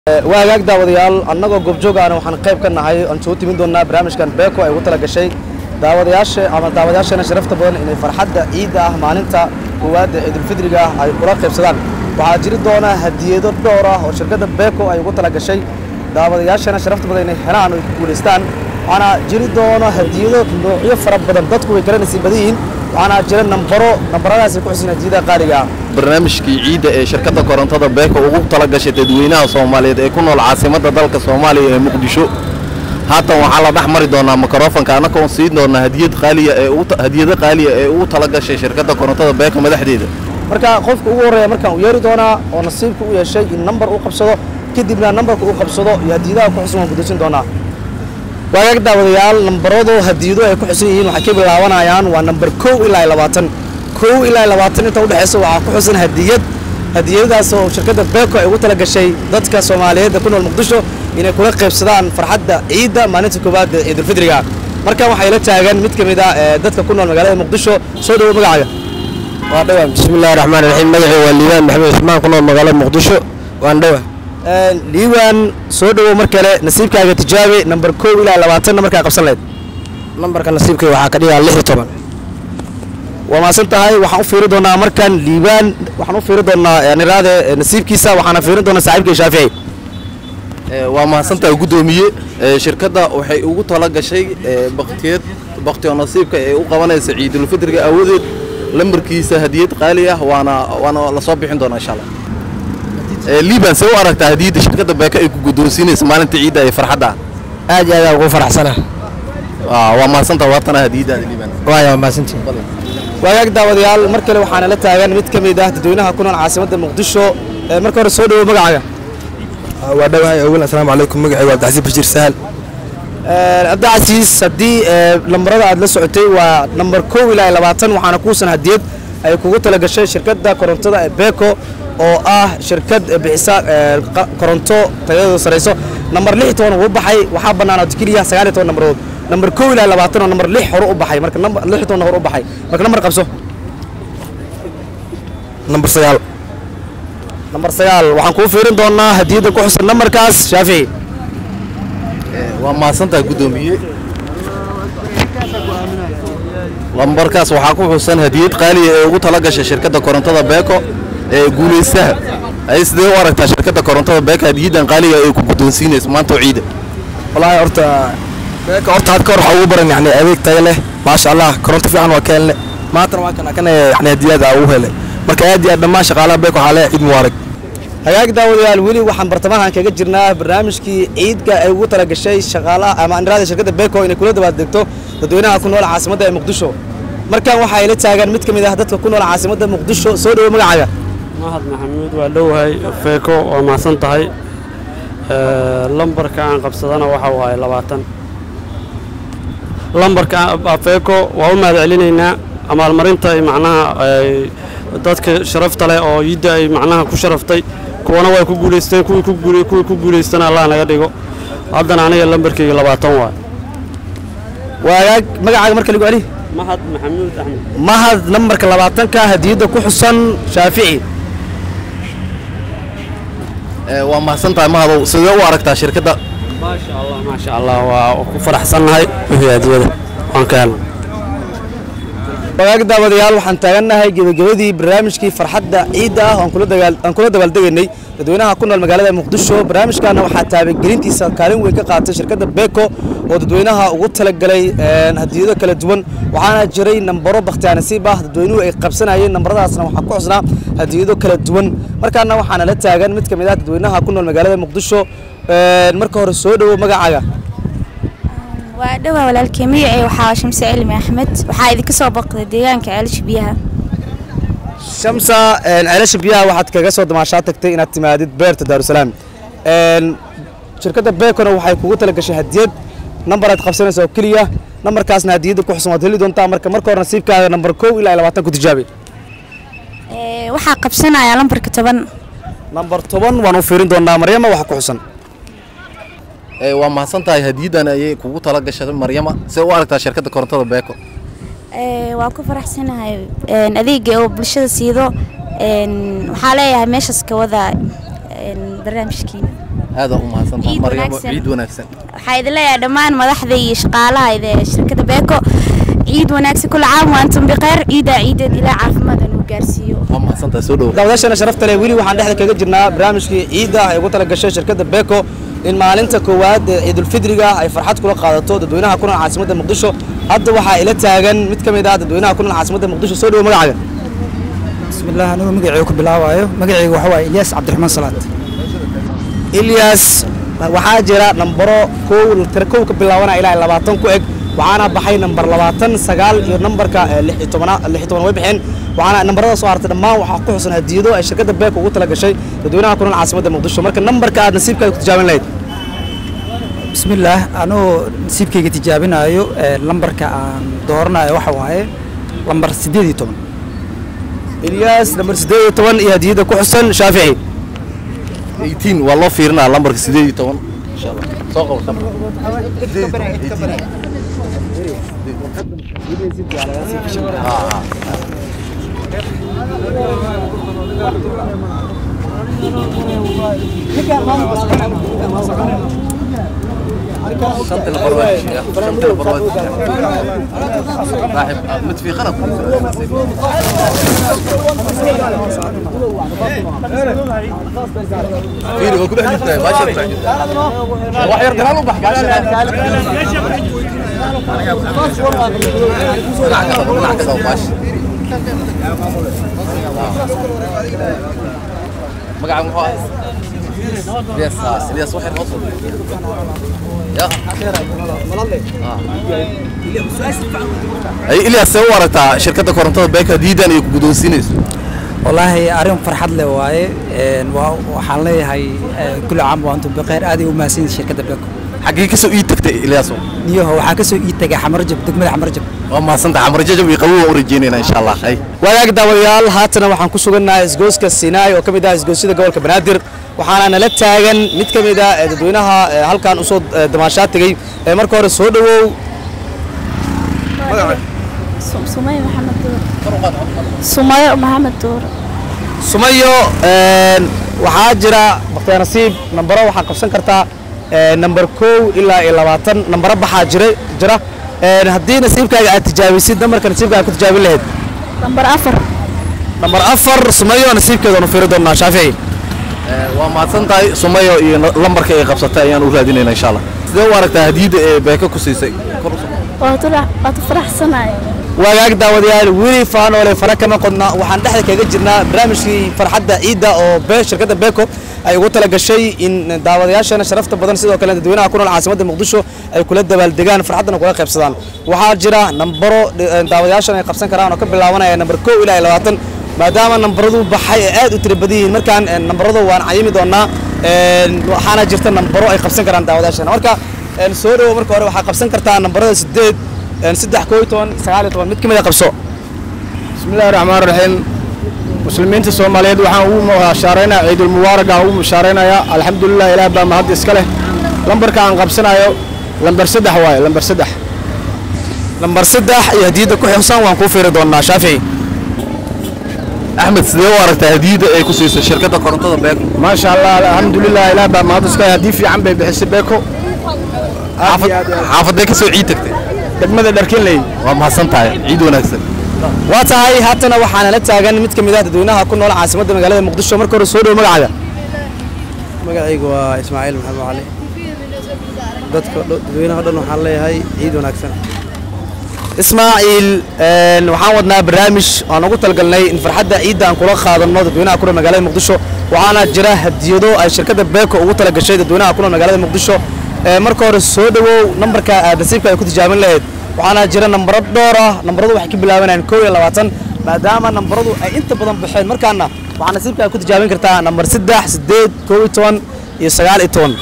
waa hagaag daawadayaal annagoo goobjoog ahna waxaan qayb ka nahay aan soo timin doonaa barnaamijkan beeko ay ugu tala gashay daawadayaasha ama daawadayaashana sharafta badan inay farxadda ciidda ah maalinta koowaad ee ciidulfidriga ah ay kula qaybsadaan waxaa jiri doona hadiyado dhowr ah oo shirkadda beeko ay ugu tala gashay daawadayaashana sharafta badan inay helaan oo ay ku guulaystaan waxaana jiri doona hadiyado noocyo fara badan dadku way kala nasiib badan yihiin waxaana jira nambaro nambaradaas ay ku xusin hadiyadaha qaaliga ah barnaamijkii ciidda ee shirkadda korontada beeko ugu tala gashay dadweynaha soomaaliyeed ee ku nool caasimadda dalka soomaaliya ee muqdisho haatan waxaa la dhex mari doonaa mikrofonka annagoo siin doonaa hadiyad qaaliya ee ugu hadiyado qaaliya ee ugu tala gashay shirkadda korontada beeko madaxdeeda marka qofka ugu horreeya markaan u yeeri doonaa oo nasiibka u yeeshay in nambar uu qabsado kadibna nambarka uu qabsado iyo hadiyadaha ku xusan waan gudaysin doonaa waagaag daawadayaal nambaradu hadiyado ay ku xusan yihiin waxay ka bilaabanayaan waa nambar kow ilaa labaatan kow ilaa labaatan inta udhexaysa waxaa ku xusan hadiyad hadiyadaas oo shirkadda beeko ay ugu tala gashay dadka soomaaliyeed ee ku nool muqdisho inay kula qaybsadaan farxadda ciidda maalinta koowaad ee ciidulfidriga markan waxay la taagan mid ka mid ah ee dadka ku nool magaalada muqdisho soo dhowo magacaaga waa dhawa bismillahi raxmaan raxiim magacii waa liibaan maxamed cusmaan ku nool magaalada muqdisho waan dhawa liiwaan soo dhowow mar kale nasiibkaaga tijaabi nambar kow ilaa labaatan namarkaa qabsan lahayd nambarka nasiibkay waxaa ka dhigaa lix iyo toban waa maasan tahay waxaan u fiiri doonaa markan liibaan waxaan u fiiri doonaa niraade nasiibkiisa waxaana fiirin doonaa saaxiibkay shaafici waa mahadsantahay guddoomiye ee shirkadda waxay ugu tala gashay ee baktiyad baktiyo nasiibka ee u qabanaysa ciidulfidriga aawadeed lambarkiisa hadiyad qaali ah waana waana la soo bixin doonaa insha allah Ee, liiban see u aragtaa hadiyadda shirkadda beeko ay ku guddoonsiinaysa maalinta ciidda ee farxadda ah aad iyo aad aan ugu faraxsana Waa- waa mahadsantahay waatana hadiyaddaada liiban waaya waa mahadsantihin waagaag daawadayaal mar kale waxaana la taagan mid ka mid ah dadweynaha ku nool caasimadda muqdisho Ee, marka hore soo dhowow magacaaga waa dhawahay awal assalaamu calaykum magacii waa abdicasiis bashiir sahal cabdicasiis haddii ee, lambarada aad la socotay waa nambar kow ilaa labaatan waxaana kuusan hadiyad ay kugu tala gashay shirkadda korontada ee beeko oo ah shirkad bixisa ee, qa- koronto tayadooda sarayso nambar lix iyo toban wuu baxay waxaa bannaanaad keliya sagaal iyo toban nambarood nambar kow ilaa labaatan oo nambar lix hore u baxay marka nambar lix iyo toban hore u baxay marka nambar qabso nambar sagaal nambar sagaal waxaan kuu fiirin doonaa hadiyadda ku xusan nambarkaas shaafici waa mahadsantahay guddoomiye lambarkaas waxaa ku xusan hadiyad qaaliya ee ugu tala gashay shirkadda korontada beeko ee guulaystaha ay sidee u aragtaa shirkadda korontada beeko hadiyaddan qaaliga ay ku guddoonsiinaysa maanta oo ciida wallaahi horta beeka horta had ka hor waxaa ugu baran yani adeeg tayo leh maasha allah koronto fiican waa ka helne maantana waa kana kana yani hadiyaad aa ugu helay marka aad iyo aad dhammaan shaqaalaha beeka waxaa leeyahay ciid mubaarak hagaag daawadayaal weli waxaan bartamahan kaga jirnaa barnaamijkii ciidka ay ugu tala gashay shaqaalaha ama aniraada shirkadda beeko inay kula dabaaldegto dadweynaha ku nool caasimadda ee muqdisho markan waxaa ila taagan mid ka mid ah dadka ku nool caasimadda muqdisho soo dhowo magacaaga mahad maxamuud waa dhowahay feeko waa mahadsan tahay Ee, lambarka aan qabsadana waxa waaye labaatan lambarka aan- feeko waa u mahad celinaynaa abaalmarinta ay macnaha ay dadka sharafta leh oo yidda ay macnaha ku sharaftay kuwana way ku guulaysteen kuwii ku guulay- kuwii ku guulaystana allah naga dhigo haddana aniga lambarkayga labaatan waaye waa hagaag magacaaga marka lagu celi mahad maxamuud axmed mahad nambarka labaatanka hadiyadda ku xusan shaafici Ee, waa mahadsantahay mahadow sidee u aragtaa shirkadda maasha allah maasha allah waa ku faraxsannahay wixii hadiyada waan ka helnay wagaag daawadayaal waxaan taagannahay gebagabadii barnaamijkii farxadda ciidda ah oo aan kula dagaal- aan kula dabaaldegaynay dadweynaha ku nool magaalada muqdisho barnaamijkaana waxaa taabagelintiisa kaalin weyn ka qaatay shirkadda beeko oo dadweynaha ugu talagalay een, hadiyado kala duwan waxaana jiray nambaro bakhtiyaa nasiib ah dadweynuhu ay qabsanayeen nambaradaasna waxaa ku xusnaa hadiyado kala duwan markaana waxaana la taagan mid ka mid ah dadweynaha ku nool magaalada muqdisho een, marka hore soo dhowo magacaaga waa dhowaa walaalkay magacay waxaa shamse cilmi axmed waxaa idinka soo booqday deegaanka ceelasha biyaha shamsa een, ceelasha biyaha waxaad kaga soo damaashaa tagtay inaad timaadid beerta daarusalaam een, shirkadda beekona waxay kugu tala gashay hadiyad nambar aad qabsanaysa oo keliya nambarkaasna hadiyadda ku xusan waad heli doontaa marka marka hore nasiibkaaga nambar kow ilaa labaatan ku tijaabi Ee, waxaa qabsanaya lambarka toban nambar toban waan u fiirin doonaa maryama waxa ku xusan Ee, waa mahadsantahay hadiyaddan ayay kugu tala gashay maryama see u aragtaa shirkadda korontada beeko Ee, waa ku faraxsanahay een, adeega oo bulshada siido een, waxaa leeyahay meeshaas ka wada een, barnaamijkiina aada u mahadsantahay Ciid maryamo wanaagsan. ciid wanaagsan waxaa idin leeyahay dhammaan madaxda iyo shaqaalaha ee shirkadda beeko ciid wanaagsan kula caam waantum biqeyr ciidaa ciideed ilaa caafimaad uu gaarsiiyo waa mahadsantahay soo dhowo daawadayaashana sharafta leh weli waxaan dhexda kaga jirnaa barnaamijkii ciidda ay ugu tala gashay shirkadda beko in maalinta koowaad ee ciidulfidriga ay farxad kula qaadato dadweynaha ku nool caasimadda muqdisho hadda waxaa ila taagan mid ka mid ah dadweynaha ku nool caasimadda muqdisho soo dhowo magacaaga بسم الله أنا مقعي كبلاوايو مقعي وحوا إلياس عبد الرحمن صلاة ilyas waxaa jira nambaro kow tira kow ka bilaabanaya ilaa labaatan ku eg waxaana baxay nambar labaatan sagaal iyo nambarka eh, lix iyo tobana lix iyo toban way baxeen waxaana nambarada soo hartay dhammaan waxaa ku xusan hadiyado ay shirkadda beeko ugu tala gashay dadweynaha ku nool caasimadda muqdisho marka nambarka aad nasiibkaaga ku tijaabin lahayd بسم الله أنا نسيبك تجابنا أيو لمبر كان دورنا وحوا هاي لمبر سديدي طبعا ilyas nambar siddeed iyo toban iyo hadiyada ku xusan shaafici 18 waa loo fiirinaa lambarka sideed iyo toban insha allah soo qabo samir. شنطة البرواد شنطة البرواد راح متفيقنا فيري هو كله حديثنا ما شرط واحد يرجع له بحكي مقعد محاس الياس الياس واحد نصر يا ay ilyaas see u aragtaa shirkadda korontada beeka diidan ay ku guddoonsiinayso والله أريم فرحة لي واي وحان لي هاي كل عام وأنتم بخير هذه وماسين شركة بيكو xaggee ka soo ii tagtay ilyaaso نيوه وحاكسو إيتاقي حمرجب دقمة حمرجب waa mahadsantahay camar jajab iyo qabow waan u rajeynayna insha allah hay wadaag daawadayaal haatana waxaan ku sugannahay isgooska Sinai oo ka mid ah isgoosyada gobolka Banaadir waxaana nala taagan mid ka mid ah ee dadweynaha ee halkan u soo eh, damaashaad tagay ee marka hore soo dhawow سمية محمد دور سمية محمد دور sumayo een, waxaa jira bakhtiyaa nasiib nambaro waxaa qabsan kartaa ee, nambar kow ilaa iyo labaatan nambaro baxaa jira jira Een, haddii nasiibkaaga aad tijaabisid nambarka nasiibkaaga ku tijaabin lahayd نمبر أفر nambar afar sumayo nasiibkeeda nu fiiri doonaa shaafici waa mahadsan tahay sumayo iyo na- lambarka ay qabsatay ayaan u raadinayna insha allah sidee u aragtaa hadiyadda ee beeka ku siisay Kor u soo- وطلع وتفرح سنة wagaag daawadayaal weli faanoole fara kama qodna waxaan dhexda kaga jirnaa barnaamijkii farxadda ciidda oo be shirkadda beko ay ugu tala gashay in daawadayaashana sharafta badan sidoo kale dadweynaha ku nool caasimadda muqdisho ay kula dabaaldegaan farxaddana kula qaybsadaan waxaa jira nambaro eh, daawadayaashan ay qabsan karaan oo ka bilaabanaya nambar kow ilaa iyo labaatan maadaama nambaradu baxay ay aad u tira badan yihiin markaan eh, nambaradu waan cayimi doonaa een, waxaana jirta nambaro ay qabsan karaan daawadayaashana marka een, soo dhawo marka hore waxaa qabsan kartaa nambarada sideed een, saddex koo iyo toban sagaal iyo toban mid ka mid a qabso بسم الله الرحمن الرحيم مسلمين الصوماليين waxaan ugu mushaaraynayaa ciidul mubaarak aan ugu mushaaraynayaa alxamdulilah ilaah baa mahad iska leh lambarka aan qabsanayo lambar saddex waaye lambar saddex lambar saddex iyo hadiyadda ku xusan waan kuu fiiri doonaa shaafici axmed sidee u aragtaa hadiyadda ay ku siisay shirkadda korontada beeka maasha allah alxamdulilah ilaah baa mahad iska leh haddii fiican bay bixisay beeko xaafad xaafadee ka soo ciid tagtay degmada dharkinley waa mahadsan tahay ciid wanaagsan waa tahay haatana waxaana la taagan mid ka mid ah dadweynaha ku nool caasimadda magaalada muqdisho marka hore soo dhow magacaaga magacaygu waa ismaaciil maxamed cali dadka dho- dadweynaha dhan waxaan leeyahay ciid wanaagsan ismaaciil een, waxaan wadnaa barnaamij aan ugu talgalnay in farxadda ciidda aan kula qaadano dadweynaha ku nool magaalada muqdisho waxaana jira hadiyado ay shirkadda beeko ugu tala gashay dadweynaha ku nool magaalada muqdisho Ee, marka hore soo dhawow nambarka aad nasiibka ay ku tijaabin lahayd waxaana jira nambaro dhowr ah nambaradu waxay ka bilaabanayaan kow iyo labaatan maadaama nambaradu ay inta badan baxeen markaana waxaa nasiibka ay ku tijaabin kartaa nambar saddex sideed kow iyo toban iyo sagaal iyo toban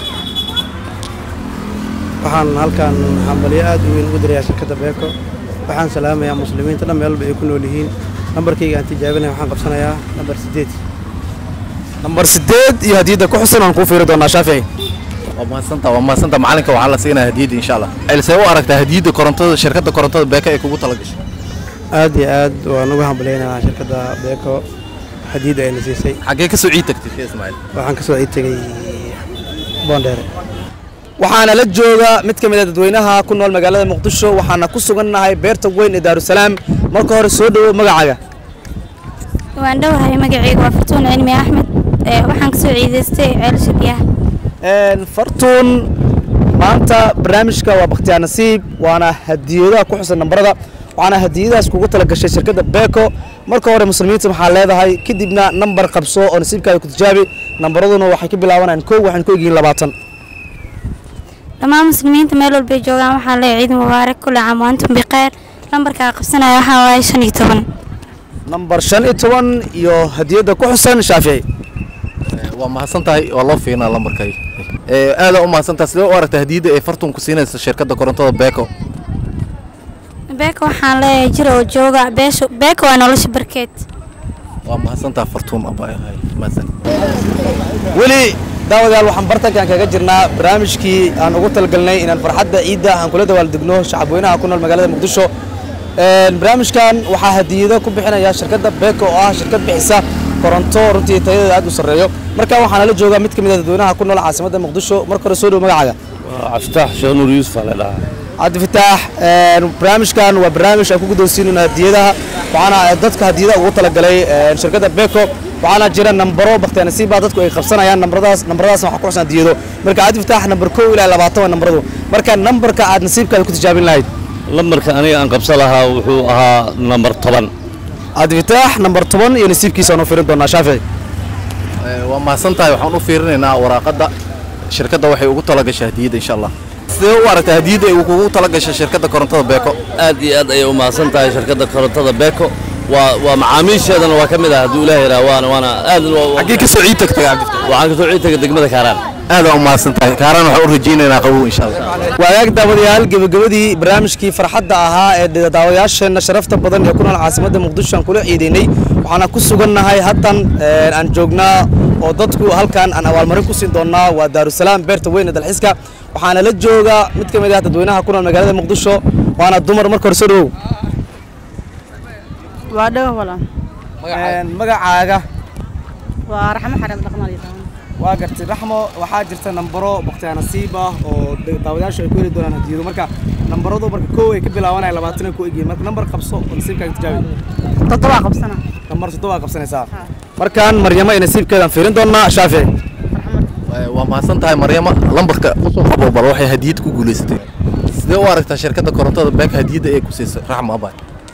waxaan halkan hambalyo aad u weyn ugu dirayaa shirkadda beeko waxaan salaamayaa muslimiinta dhan meel walba ay ku nool yihiin nambarkayga aan tijaabinaya waxaan qabsanayaa nambar sideed nambar sideed iyo hadiyadda ku xusan aan kuu fiiri doonaa shaafici waa mahadsantaha waa mahadsantaha macalinka waxaa la siinaya hadiyadda insha allah see u aragtaa hadiyadda korontada shirkadda korontada beeka ay kugu tala gashay aad iyo aad waan uga hambalyaynayaa shirkadda beeko hadiyadda ayna siisay xaggee ka soo ciid tagtay shee ismaaciil waxaan ka soo ciid tegay boondheere waxaana la jooga mid ka mid a dadweynaha ku nool magaalada muqdisho waxaana ku sugannahay beerta weyn ee daarusalaam marka hore soo dhowow magacaaga waan dhowahay magacayga waa fartuun cilmi axmed ee waxaan kasoo ciidaystay ceelasha biyaha Een, fartuun maanta barnaamijka waa bakhtiyaa nasiib waana hadiyadaha ku xusan nambarada waxaana hadiyadahaas kugu tala gashay shirkadda beeko marka hore muslimiinta waxaa leedahay kadibna nambar qabso oo nasiibkaada ku tijaabi nambaraduna waxay ka bilaabanayaan kow waxaan ku egyihiin labaatan dhammaan muslimiinta meel walbay joogaan waxaa leeyahay ciid mubaarak kulli caam waantum bikhayr lambarkaa qabsanaya waxaa waaye shan iyo toban nambar shan iyo toban iyo hadiyadda ku xusan shaafici waa mahadsan tahay waa loo fiirinaa lambarkay aada u mahadsan tahay sidee u aragtaa hadiyadda ay fartun ku siinaysa shirkadda korontada beeko beeka waxaan leeyahay jir oo jooga beesha beeka waa nolosha barkeed waa mahadsan tahay fartuun abaa mahadsan weli daawadayaal waxaan bartankan kaga jirnaa barnaamijkii aan ugu talagalnay inaan farxadda ciidda aan kula dawaaldegno shacabweynaha ku nool magaalada muqdisho Een, barnaamijkan waxaa hadiyado ku bixinaya shirkadda beeko oo ah shirkad bixisa koronto runtii tayadeeda aad u sarreeyo marka waxaana la joogaa mid ka mid a dadweynaha ku nool caasimadda muqdisho marka hore soo dhow magacaaga cabdifitaax sheekh nuur yuusuf aa la dhahaa cabdifitaax een, barnaamijkan waa barnaamij aan ku guddoonsiinayno hadiyadaha waxaana dadka hadiyadaha ugu talagalay een, shirkadda beeko waxaana jira nambaro bakhtiyaa nasiiba dadku ay qabsanayaan nambaradaas nambaradaasna waxaa ku xusan hadiyado marka cabdifitaax nambar kow ilaa labaatan waa nambaradu marka nambarka aad nasiibkaada ku tijaabin lahayd lambarka aniga aan qabsan lahaa wuxuu ahaa nambar toban cabdifitaax nambar toban iyo nasiibkiisa aan u firin doonaa shaafici waa mahadsan tahay waxaan u fiirinaynaa waraaqadda shirkadda waxay ugu talagashay hadiyadda insha allah sidee u aragtaa hadiyadda ay kugu talagashay shirkadda korontada beeko aad iyo aad ayay u mahadsan tahay shirkadda korontada beeko waa waa macaamiisheedana waa ka mid ah hadduu ilaah yidhaha waana waana aad xaggee ka soo ciid tagtay cabdifitaax waxaan kasoo ciid tagay degmada kaaraan aada u mahadsan tahay kaaraan waxaan u rajaynaynaa qabow insha allah waagaag daawadayaal gebagabadii barnaamijkii farxadda ahaa ee daawadayaasheenna sharafta badan ee ku nool caasimadda muqdisho aan kula ciidaynay waxaana ku sugannahay haddan een, aan joognaa oo dadku halkan aan abaalmarin ku siin doonnaa waa daarusalaam beerta weyn ee dalxiiska waxaana la jooga mid ka mid ah dadweynaha ku nool magaalada muqdisho waana dumar marka hore soo dhowow waa dhawa walaan Een, magacaaga waa raxmo xareem dhaqnal waa gartay raxmo waxaa jirta nambaro bakhtiyaa nasiib ah oo da- daawadayaashu ay ku heli doonaan hadiyado marka nambaradu marka kow ay ka bilaabanaya labaatan ay ku egyihiin marka nambar qabso oo nasiibkaaga tijaabi toddobaa qabsana nambar toddobaa qabsanaysaa markaan maryamo iyo nasiibkeedaan fiirin doonaa shaafici waa mahadsan tahay maryama lambarka usoo qabo bal waxay hadiyad ku guulaysatay sidee u aragtaa shirkadda korontada beeka hadiyadda ay ku siisay raxma abaa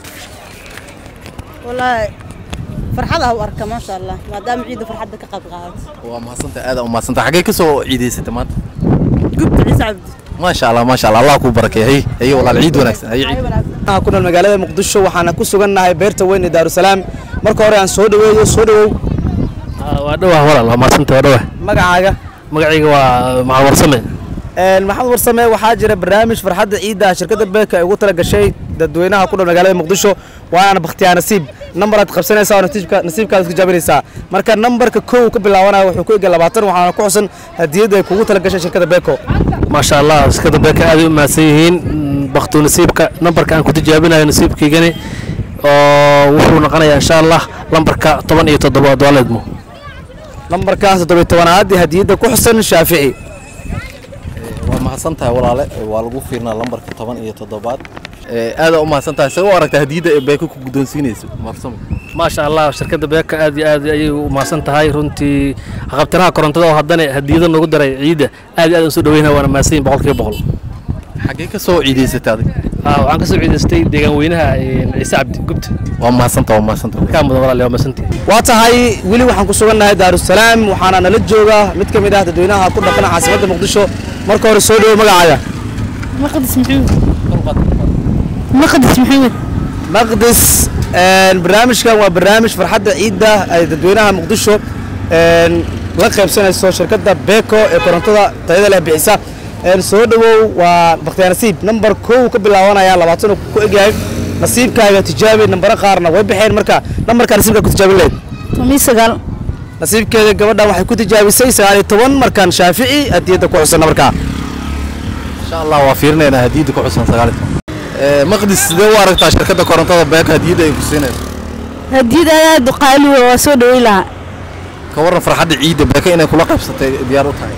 wallaahi farxada u arka maasha allah maadaama ciidda farxadda ka qayb qaadato waa mahadsan tahay aada u mahadsan tahay xaggee ka soo ciidaysatay maanta gubta ciise cabdi maasha allah maasha allah allah kuu barakeeyo hay hay walaal ciid wanaagsan hay ciid Waxaan ku nool magaalada muqdisho waxaana ku sugannahay beerta weyn ee daarusalaam marka hore aan soo dhaweeyo soo dhawow waa dhowah walaal waa mahadsan tahay waa dhowah magacaaga magacayga waa maxamed warsame Een, maxamed warsame waxaa jira barnaamij farxadda ciidda ah shirkadda beeka ay ugu tala gashay dadweynaha ku nool magaalada muqdisho waana bakhtiyaa nasiib nambaraad qabsanaysaa oo nasiibka nasiibkaada ku tijaabinaysaa marka nambarka kow ka bilaabanaya wuxuu ku egya labaatan waxaana ku xusan hadiyadda ay kugu tala gashay shirkadda beeko maasha allah shirkadda beeka aad ay u mahadsan yihiin baktu nasiibka nambarka aan ku tijaabinayo nasiibkaygani oo wuxuu noqonayaa insha allah lambarka toban iyo toddobaad waaleedmo nambarkaas toddobiy tobanaad ee hadiyadda ku xusan shaafici waa mahadsan tahay walaale waa lagu fiirnaa lambarka toban iyo toddobaad aada u mahadsan tahay sidee u aragtaa hadiyadda ay beeko ku guddoonsiinayso marsamo maasha allah shirkadda beeka aad iyo aad ayay u mahadsan tahay runtii haqabtiraha korontada oo haddana hadiyada noogu daray ciidda aad iyo aad aan soo dhaweynaa waana mahadsan yihin boqolkiiba boqol xaggee ka soo ciidaysatay adig Ah, waxaan ka soo ciidaystay deegaan weynaha een, ciise cabdi gubta waa mahadsantaha waa mahadsantaha kaa mudan walaal waa mahadsantihi waa tahay weli waxaan ku sugannahay daarusalaam waxaana nala jooga mid ka mid ah dadweynaha ku dhaqan caasimadda muqdisho marka hore soo dhawo magacaaga maqdis maxamed maqdis maxamed maqdis een, barnaamijkan waa barnaamij farxadda ciidda ay dadweynaha muqdisho een, la qaybsanayso shirkadda beeko ee korontada tayada leh bixisa een, soo dhawow waa bakhtiyaa nasiib nambar kow ka bilaabanaya labaatan uu ku egyahay nasiibkaaga tijaabi nambaro qaarna way baxeen marka nambarkaa nasiibkaa ku tijaabin lahayd tomi sagaal nasiibkeeda gabadhan waxay ku tijaabisay sagaal iyo toban markaan shaafici hadiyadda ku xusan markaa insha allah waa fiirinaynaa hadiyadda ku xusan sagaal iyo toban maqdis sidee u aragtaa shirkadda korontada beeka hadiyadda ay ku siinayso hadiyad aad qaali waa soo dhaweyn lahaa ka warran farxadda ciidda beeka inay kula qaybsatay diyaar u tahay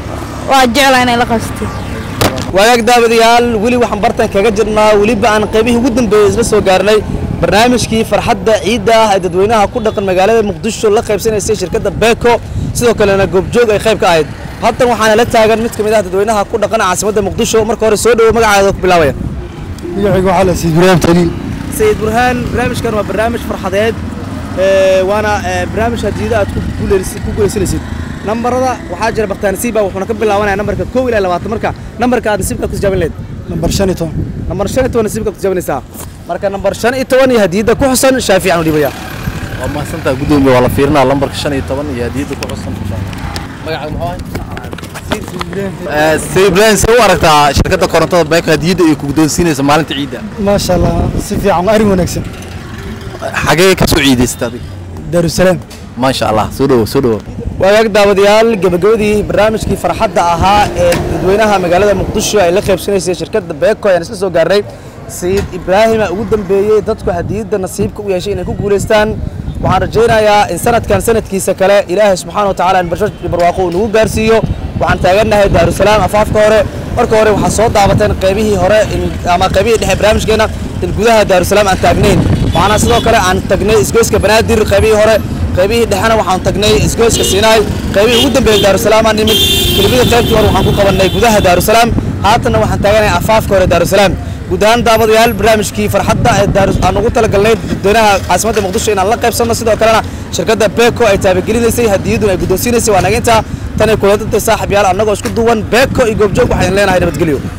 waa jeclaa inay la qabsatay waagaag daawadayaal weli waxaan bartan kaga jirnaa weliba aan qaybihii ugu dambeeyey isla soo gaarnay barnaamijkii farxadda ciidda ah ee dadweynaha ku dhaqan magaalada muqdisho la qaybsanaysay shirkadda beeko sidoo kalena goobjoog ay qayb ka ahayd haddan waxaana la taagan mid ka mid ah dadweynaha ku dhaqan caasimadda muqdisho marka hore soo dhowo magacaada ku bilaabaya magacayga waxaa la sayid ibraahim taliil sayid burhaan barnaamijkan waa barnaamij farxadeed ee, waana ee, barnaamij hadiida aad ku guuleysi- ku guuleysanaysid nambarada waxaa jira baktaan nasiiba wuxuuna ka bilaabanaya nambarka kow ilaa labaatan marka nambarka aad nasiibka ku tijaabin leed nambar shan iyo toban nambar shan iyo toban nasiibka ku tijaabinaysaa marka nambar shan iyo toban iyo hadiyadda ku xusan shaafici aan u dhibaya waa mahadsantaha gudoomiye waa la fiirinaa lambarka shan iyo toban iyo hadiyadda ku xusan magacaaga muxuu ahay sayid ibraahim see u aragtaa shirkadda korontada beeko hadiyadda ay ku guddoonsiinaysa maalinta ciidda maasha allah si fiican arrin wanaagsan xagee ka soo ciidaysata adiga daarusalaam maasha allah soo dhowo soo dhowo waagaag daawadayaal gabagabadii barnaamijkii farxadda ahaa ee dadweynaha magaalada muqdisho ay la qaybsanaysay shirkadda beeko ayaan isla soo gaarnay sayid ibraahima ugu dambeeyey dadku hadiyadda nasiibka u yeeshay inay ku guulaystaan waxaan rajaynayaa in sanadkan sanadkiisa kale ilaahay subxaana wa tacaala in barsho iyo barwaaqo uu nagu gaarsiiyo waxaan taagannahay daarusalaam afaafka hore marka hore waxaa soo daabateen qaybihii hore in- ama qaybihii dhexe barnaamijkeena in gudaha daarusalaam aan taagnayn waxaana sidoo kale aan tagnay isgoyska banaadir qaybihii hore qaybihii dhexena waxaan tagnay isgoyska siinaay qaybihii ugu dambeeyey daarusalaam aan nimid kelibada qaybtii hore waxaan ku qabannay gudaha daarusalaam haatanna waxaan taaganahay afaafka hore daarusalaam guud ahaan daawadayaal barnaamijkii farxadda ee daarus aan ugu talagalnay dadweynaha caasimadda muqdisho inaan la qaybsanno sidoo kalena shirkadda beeko ay taabagelinaysay hadiyaduna ay guddoonsiinaysay waa naga intaa tan ay kula dantay saaxiib yaal annagoo isku duwan beeko iyo goobjoog waxaan leenahay nabadgelyo